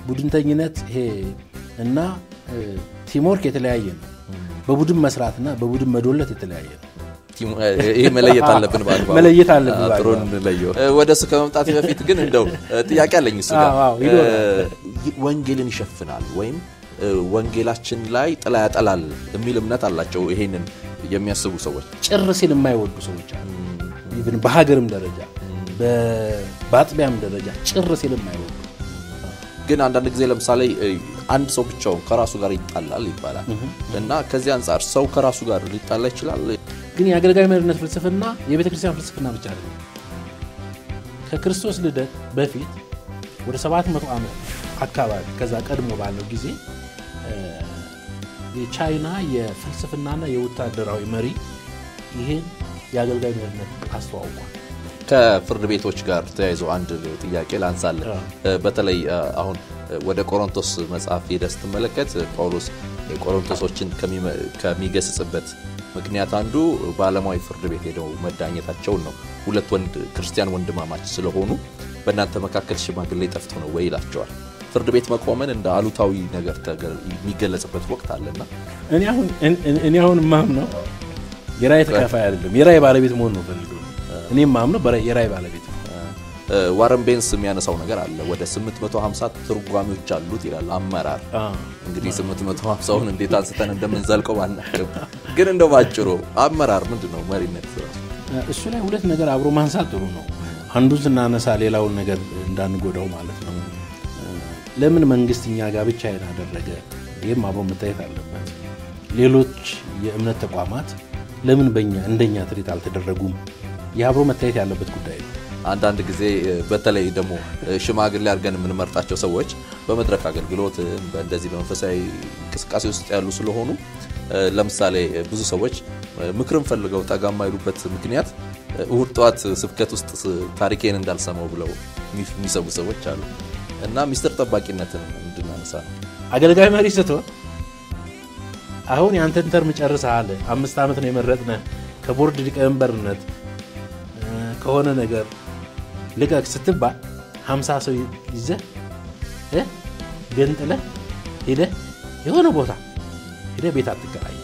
ቡድንተኝነት ይሄ እና ቲምወርክ የተለያየ ነው። በቡድን መስራትና በቡድን መዶለት የተለያየ ነው። ይህ መለየት አለብን በአግባቡ መለየት አለብን በአግባቡ። ጥሩ እንለየው። ወደ እሱ ከመምጣት በፊት ግን እንደው ጥያቄ አለኝ እሱ ጋር አዎ፣ አዎ፣ ይኖራል። ወንጌልን ይሸፍናል ወይም ወንጌላችን ላይ ጥላ ያጠላል የሚል እምነት አላቸው ይሄንን የሚያስቡ ሰዎች ጭር ሲል የማይወዱ ሰዎች አሉ። ኢቭን በሀገርም ደረጃ በ- በአጥቢያም ደረጃ ጭር ሲል የማይወዱ ግን አንዳንድ ጊዜ ለምሳሌ አንድ ሰው ብቻውን ከራሱ ጋር ይጣላል ይባላል እና ከዚህ አንጻር ሰው ከራሱ ጋር ሊጣላ ይችላል ግን የአገልጋይ መሪነት ፍልስፍና የቤተ ክርስቲያን ፍልስፍና ብቻ አይደለም። ከክርስቶስ ልደት በፊት ወደ 700 ዓመት አካባቢ ከዛ ቀድሞ ባለው ጊዜ እ፣ የቻይና የፍልስፍናና የወታደራዊ መሪ ይህን የአገልጋይ መሪነት አስተዋውቋል። ከፍርድ ቤቶች ጋር ተያይዞ አንድ ጥያቄ ላንሳለን። አዎ። በተለይ አሁን ወደ ቆሮንቶስ መጽሐፍ ሄደህ ስትመለከት ጳውሎስ ቆሮንቶሶችን ከሚመ- ከሚገስጽበት ምክንያት አንዱ በዓለማዊ ፍርድ ቤት ሄደው መዳኘታቸውን ነው። ሁለት ወንድ ክርስቲያን ወንድማማች ስለሆኑ በእናንተ መካከል ሽማግሌ ጠፍቶ ነው ወይ ይላቸዋል። ፍርድ ቤት መቆመን እንደ አሉታዊ ነገር ተገ- የሚገለጽበት ወቅት አለና እኔ አሁን እኔ- እኔ አሁን ማምነው የራይ ተካፋይ አይደለም፣ የራይ ባለቤት መሆን ነው ፈልገው። እኔ ማምነው በራይ- የራይ ባለቤት ነው። ዋረን ቤንስ የሚያነሳው ነገር አለ። ወደ 850 ትርጓሚዎች አሉት ይላል አመራር እንግዲህ 850ውን እንዴት አንስተን እንደምንዘልቀው ባናቅም ግን እንደው ባጭሩ አመራር ምንድን ነው? መሪነት ራሱ እሱ ላይ ሁለት ነገር አብሮ ማንሳት ጥሩ ነው። አንዱን ስናነሳ ሌላውን ነገር እንዳንጎዳው ማለት ነው። ለምን መንግስት እኛ ጋር ብቻ ይሄን አደረገ? ይህም አብሮ መታየት አለበት። ሌሎች የእምነት ተቋማት ለምን በእኛ እንደኛ ትሪት አልተደረጉም? ይህ አብሮ መታየት ያለበት ጉዳይ ነው። አንዳንድ ጊዜ በተለይ ደግሞ ሽማግሌ አድርገን የምንመርጣቸው ሰዎች በመድረክ አገልግሎት እንደዚህ በመንፈሳዊ እንቅስቃሴ ውስጥ ያሉ ስለሆኑ ለምሳሌ ብዙ ሰዎች ምክርን ፈልገው ጠጋ የማይሉበት ምክንያት እሁድ ጠዋት ስብከት ውስጥ ታሪኬን እንዳልሰማው ብለው የሚሰቡ ሰዎች አሉ እና ሚስጥር ጠባቂነትን እንድናነሳ ነው። አገልጋይ መሪ ስትሆን አሁን የአንተን ተርም ጨርሰሃል፣ አምስት ዓመት ነው የመረጥነህ ከቦርድ ሊቀመንበርነት ከሆነ ነገር ልቀቅ ስትባል ሀምሳ ሰው ይዘህ ገንጥለህ ሄደህ የሆነ ቦታ ሄደህ ቤት አትከራይ።